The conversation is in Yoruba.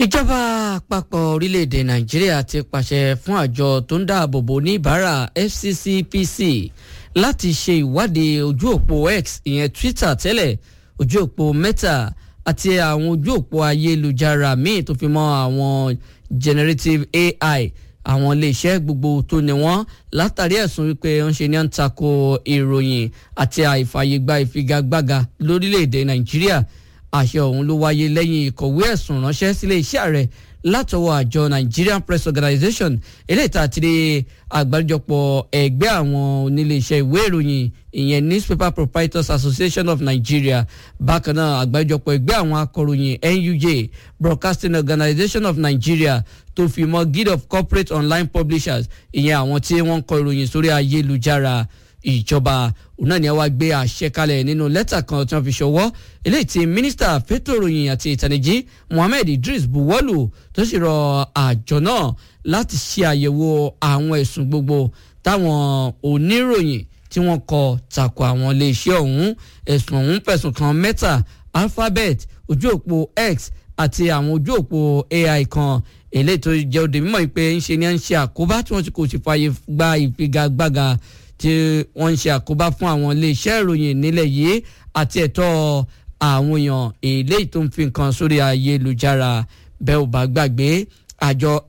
ìjọba àpapọ̀ orílẹ̀-èdè nàìjíríà ti pàṣẹ fún àjọ tó ń dáàbò bo oníbàárà fccpc láti ṣe ìwádìí ojú òpó x ìyẹn twitter tẹ́lẹ̀ ojú òpó meta àti àwọn ojú òpó ayélujára míì tó fi mọ́ àwọn generative ai àwọn iléeṣẹ́ gbogbo tó ní wọ́n látàrí ẹ̀sùn wípé ń ṣe ní à ń tako ìròyìn àti àìfàyègba ìfigagbága lórílẹ̀‐èdè nàìjíríà àṣẹ ọ̀hún ló wáyé lẹ́yìn ìkọ̀wé ẹ̀sùn ránṣẹ́ sílé iṣẹ́ ààrẹ látọwọ́ àjọ Nigerian Press Organization eléyìí tá a ti rí àgbáríjọpọ̀ ẹgbẹ́ àwọn oníléeṣẹ́ ìwé ìròyìn ìyẹn Newspaper Proprietors Association of Nigeria bákan náà àgbáríjọpọ̀ ẹgbẹ́ àwọn akọ̀ròyìn NUJ Broadcasting Organization of Nigeria tó fi mọ́ Guild of Corporate Online Publishers ìyẹn àwọn tí wọ́n ń kọ ìròyìn sórí ayélujára ìjọba òun náà ni a wá gbé àṣẹ kalẹ̀ nínú lẹ́tà kan tí wọ́n fi ṣọwọ́ eléyìí tí mínísítà fẹ́tò ìròyìn àti ìtànìjí Mohammed Idris buwọ́lù tó sì rọ àjọ náà láti ṣe àyẹ̀wò àwọn ẹ̀sùn gbogbo táwọn oníròyìn tí wọ́n kọ tako àwọn iléeṣẹ́ ọ̀hún ẹ̀sùn ọ̀hún fẹ̀sùn kan Meta Alphabet ojú òpó X àti àwọn ojú òpó AI kan eléyìí tó jẹ́ òde mímọ́ pé ń ṣe ni à ń ṣe àkóbá tí wọ́n ti kò sì fààyè gba ìfigagbága tí wọ́n ń ṣe àkóbá fún àwọn iléeṣẹ́ ìròyìn nílẹ̀ yìí àti ẹ̀tọ́ àwọn èèyàn eléyìí tó ń fi nǹkan sórí ayélujára bẹ́ẹ̀ ò bá gbàgbé àjọ